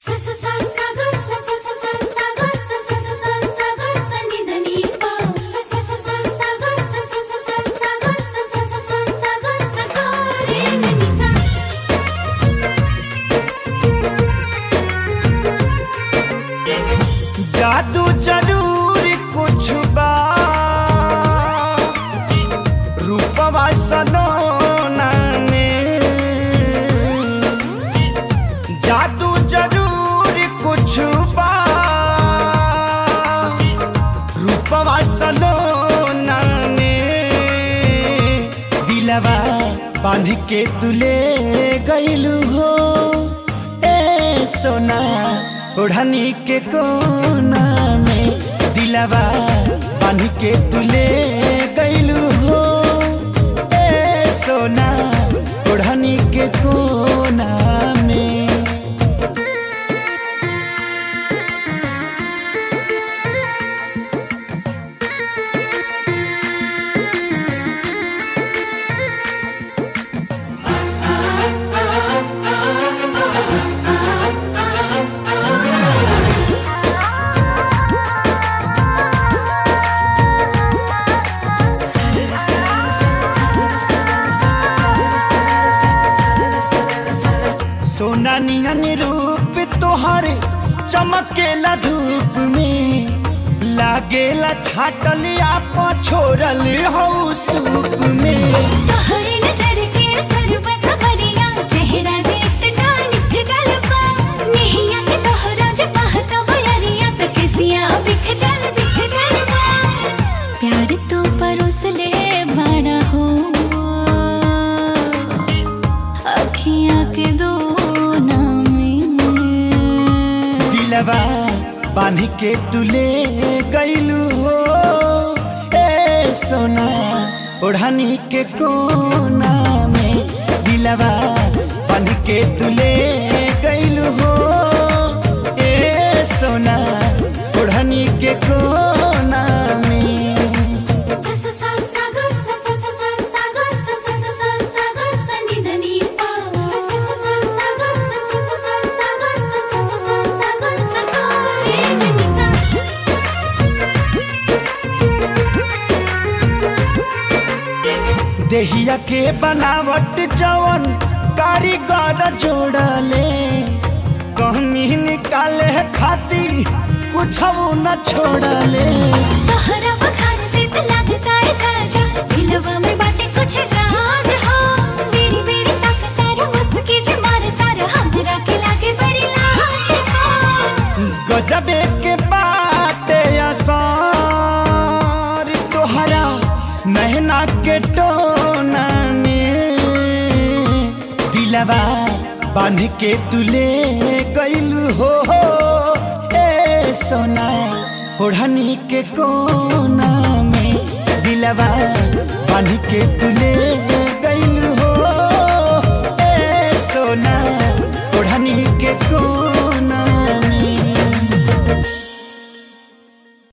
जादू जरूर कुछ बा रूपवा सलोना में जादू जरूर कुछ बा रूपवा सलोना में दिलवा बांध के तुले गईलू हो ए सोना ओढ़नी के कोना में दिलवा बांध के तुले गईलू हो ए सोना ओढ़नी के कोना में सोना नियन रूप तोहरे चमकेला धूप में लागेला छाटलिया छोड़ल हो सूप में तोहरे नजर के सरब सबरिया चेहरा देख डानिक गलबा नहिया के तोहरा जे पहता बयरिया त किसिया बिख डल बिख डलबा प्यार तो परोस ले बड़ा हो अखियां के दो में दिलवा बांध के तुले गईलू हो ए सोना ओढ़नी के कोना में दिलवा बांध के तुले गईलू हो ए सोना ओढ़नी के कोना में देहिया के बनावट जवन कारीगर जोड़ले कहनी निकाले खाती कुछ न छोड़ले तोहरा बखार से त लगता है ताजा दिलवा में बाटे कुछ राज हो मेरी मेरी ताकत तारा मुस्की जे मार तारा हमरा के लागे बड़ी लाज हो गजबे के बाटे असर तोहरा नहना के टोना में दिलवा बांध के तुले गईलू हो ए सोना ओढ़नी के कोना में दिलवा बांध के तुले